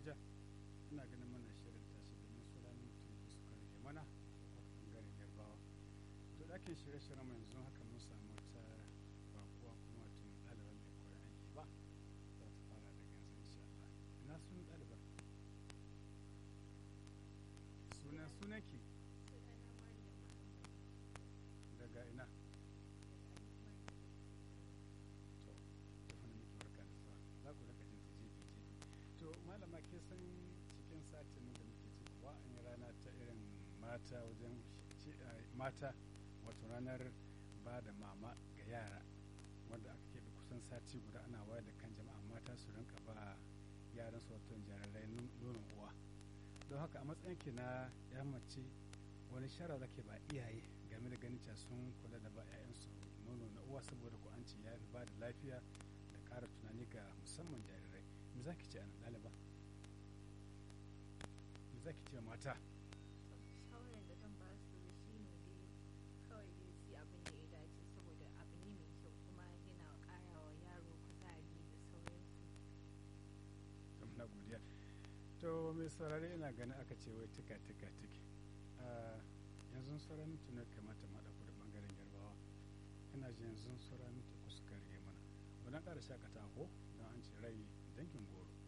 suleja ina ganin mana shirin tashi domin su ranar mutum da suka rage mana a bangaren yarbawa to ɗakin shirye-shiryen mu yanzu haka mun samu ta bakuwa kuma tun ɗaliban mai koyon aiki ba za ta fara daga yanzu insha Allah ina sunan ɗalibar sunan sunanki daga ina to da wani miki barka da sa za ku raka jin ta jefi jefi to malama ke san cikin satin da muke ciki wa an yi rana ta irin mata wajen mata wato ranar ba da mama ga yara wanda aka keɓe kusan sati guda ana wayar da kan jama'a mata su rinka ba yaran su wato jarirai nonon uwa don haka a matsayin ki na ya mace wani shara zake ba iyaye game da ganin cewa sun kula da ba 'ya'yansu nono na uwa saboda ko an ce ya fi ba da lafiya da ƙara tunani ga musamman jarirai me za ki ce a nan ɗaliba me za ki ce mata shawarar da zan ba su shi ne dai kawai dai su abin da ya dace saboda abu ne mai kyau kuma yana ƙara wa yaro kuzari da sauransu na godiya to mai saurare ina ganin aka ce wai tika tika tiki yanzu sauran minti na kamata ma ɗauko da ɓangaren yarbawa ina ji yanzu sauran minti ku suka rage mana wannan ƙara shakata ko don an ce rai dangin goro